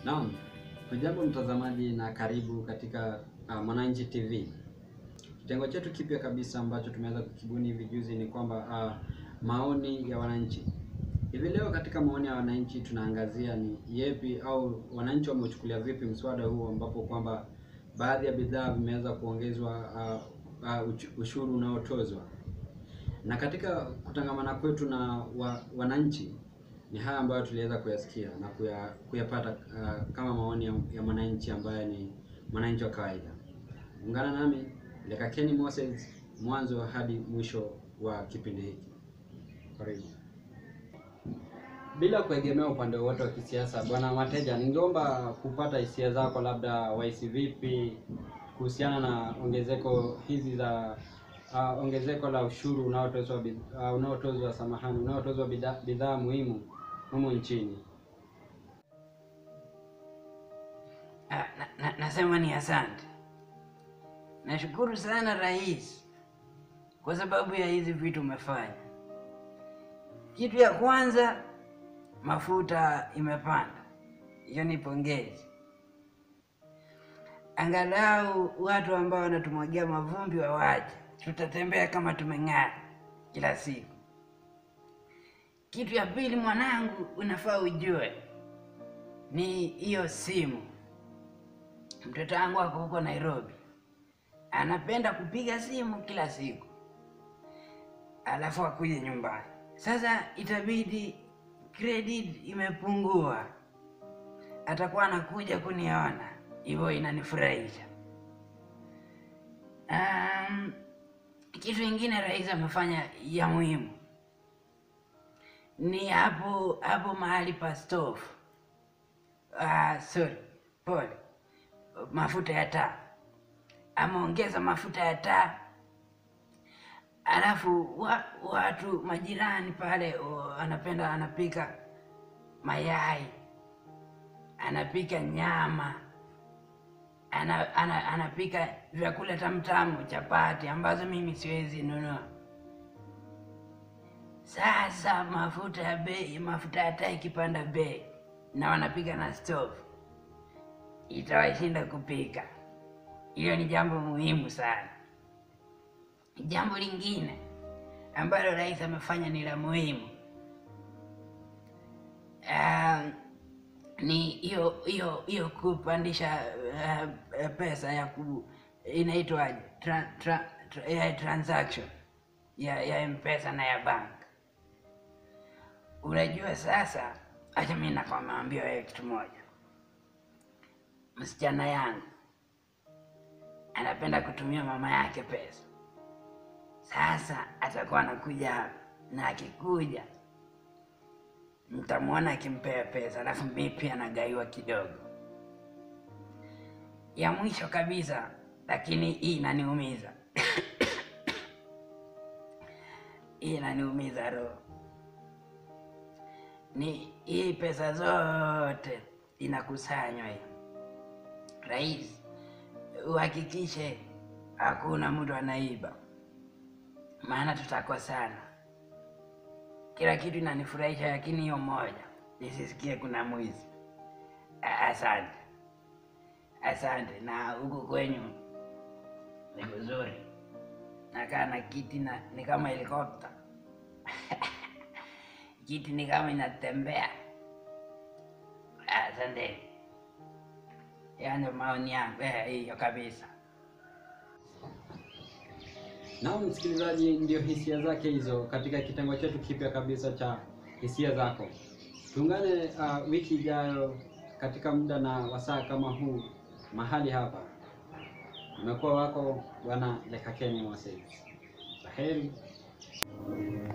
Naam, hujambo mtazamaji na karibu katika uh, Mwananchi TV. Kitengo chetu kipya kabisa ambacho tumeweza kukibuni hivi juzi ni kwamba uh, maoni ya wananchi. Hivi leo katika maoni ya wananchi tunaangazia ni yepi au wananchi wameuchukulia vipi mswada huu ambapo kwamba baadhi ya bidhaa vimeweza kuongezwa uh, uh, uch- ushuru unaotozwa. Na katika kutangamana kwetu na wa, wananchi ni haya ambayo tuliweza kuyasikia na kuya, kuyapata uh, kama maoni ya, ya mwananchi ambaye ni mwananchi wa kawaida. Ungana nami Lekakeni Moses mwanzo hadi mwisho wa kipindi hiki. Karibu. Bila kuegemea upande wowote wa kisiasa, bwana Mateja, ningeomba kupata hisia zako, labda wahisi vipi kuhusiana na ongezeko hizi za uh, ongezeko la ushuru unaotozwa bid- uh, unaotozwa samahani, unaotozwa bidhaa bidhaa muhimu humu nchini. Ah, na, na, nasema ni asante. Nashukuru sana rais kwa sababu ya hizi vitu umefanya. Kitu ya kwanza, mafuta imepanda, hiyo ni pongezi. Angalau watu ambao wanatumwagia mavumbi wawaje, tutatembea kama tumeng'ara kila siku. Kitu ya pili, mwanangu, unafaa ujue ni hiyo simu. Mtoto wangu ako huko Nairobi, anapenda kupiga simu kila siku, alafu akuje nyumbani. Sasa itabidi credit imepungua, atakuwa anakuja kuniona, hivyo inanifurahisha. Um, kitu ingine rais amefanya ya muhimu ni hapo hapo mahali pa stove. Ah, sorry, pole, mafuta ya taa. Ameongeza mafuta ya taa, alafu wa, watu majirani pale o, anapenda anapika mayai, anapika nyama, ana, ana, anapika vyakula tamtamu, chapati ambazo mimi siwezi nunua. Sasa mafuta ya bei, mafuta ya taa ikipanda bei na wanapika na stove, itawashinda kupika. Hilo ni jambo muhimu sana. Jambo lingine ambalo rais amefanya ni la muhimu um, ni hiyo hiyo hiyo kupandisha uh, pesa ya ku inaitwaje tra, tra, tra, ya transaction ya ya mpesa na ya bank. Unajua sasa, acha mimi nakwambia wewe kitu moja. Msichana yangu anapenda kutumia mama yake pesa. Sasa atakuwa anakuja hapa, na akikuja mtamwona akimpea pesa, alafu mimi pia nagaiwa kidogo. Ya mwisho kabisa, lakini hii inaniumiza hii inaniumiza roho ni hii pesa zote inakusanywa hii. Rais, uhakikishe hakuna mtu anaiba, maana tutakosana. Kila kitu inanifurahisha, lakini hiyo moja nisisikie kuna mwizi. A- Asante, asante. Na huku kwenyu ni kuzuri, nakaa na kiti na ni kama helikopta kiti ni kama inatembea. Asante. Hayo ndio maoni yangu eh, hiyo kabisa. Na msikilizaji, ndio hisia zake hizo katika kitengo chetu kipya kabisa cha hisia zako. Tuungane uh, wiki ijayo katika muda na wasaa kama huu mahali hapa. Umekuwa wako bwana Lekakeni Moses. Laheri.